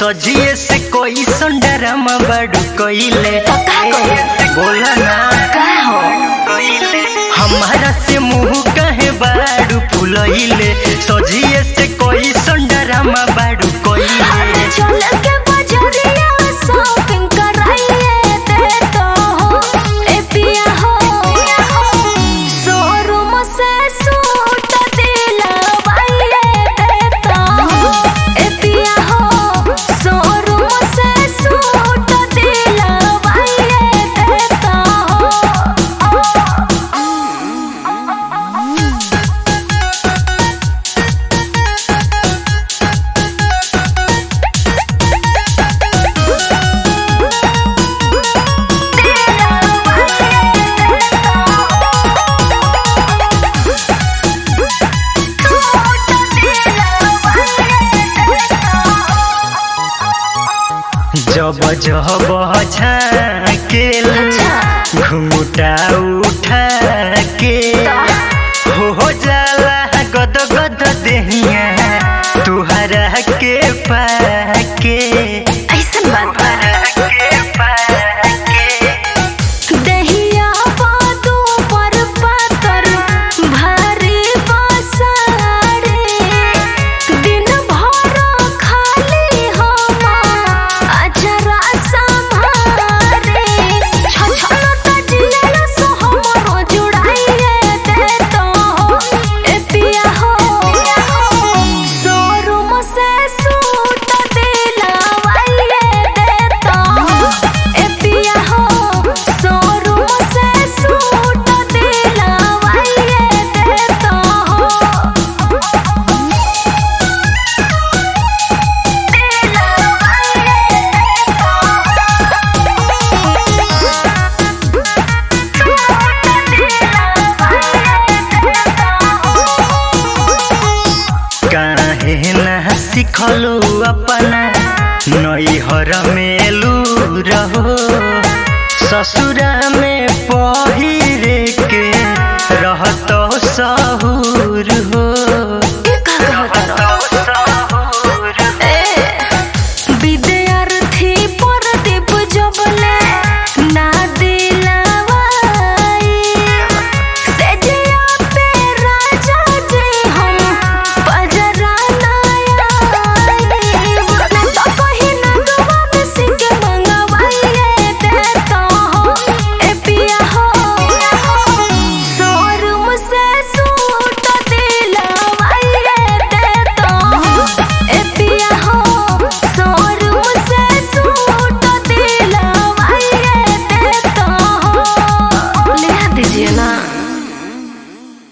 सजिए से कोई संडरम बड़ू कोइले का कइले? बोला ना का हो हमारा से मुंह कहे बाड़ू फुलइले सजिए से कोई संडरम बड़ू कोइले चल के बजरिया शॉपिंग कराइए दे तो हो ए पिया हो शोरूम से सूट दिलवाइए दे तो हो ए पिया हो शोरूम से सूट दिलवाइए दे तो हो जब जब झाकेला घुंघटा उठा के हो हो जाला गद गद देहिया तुहरा के पाके ऐसन बात बा के पाके दहिया पादू पर पातर भारी बसारे दिन भर खाली हम अजरा संभारे छछन तजियल सो हमरो जुड़ाइए दे तो हो ए पिया हो शोरूम से सूट दिलवाइए दे तो हो ए पिया हो शोरूम से सूट दिलवाइए दे तो हो काहे ना सिखलू अपना नैहर में लू रहो ससुरा में पढ़